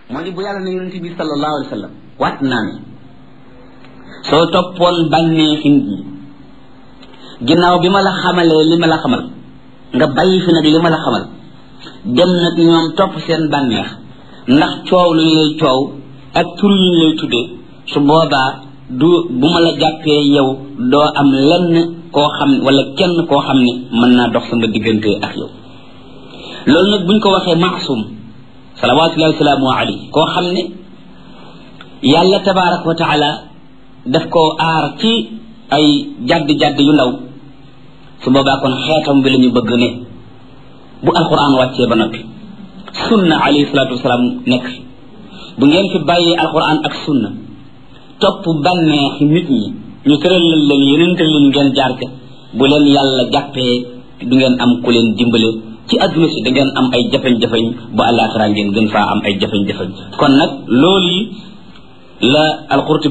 moo di bu yàlla ne yonente bi sallallahu alayhi wa sallam waat naa ne soo toppoon bànneexi nit ñi ginnaaw bi ma la xamalee li ma la xamal nga bàyyi fi nag li ma la xamal dem nag ñoom topp seen bànneex ndax coow lu ñu lay coow ak tur yu ñu lay tuddee su boobaa du bu ma la jàppee yow doo am lenn koo xam wala kenn koo xam ne mën naa dox sama diggante ak yow loolu nag buñ ko waxee maasum salawatullahi wasalaamu alayhi koo xam ne yàlla tabaraka wa taala daf koo aar ci ay jadd-jadd yu ndaw su boobaa kon xeetam bi la ñu bëgg ne bu alquran wàccee ba noppi sunna alayhi salatu wasalaam nekk fi bu ngeen fi bàyyee alquran ak sunna topp bànneexi nit ñi ñu tëral leen yeneen tëral leen ngeen jaar ca bu leen yàlla jàppee du ngeen am ku leen dimbale ci adduna si da ngeen am ay jafeñ-jafeñ bu àllaaxira ngeen gën faa am ay jafeñ-jafeñ kon nag loolu yi la alqurtubi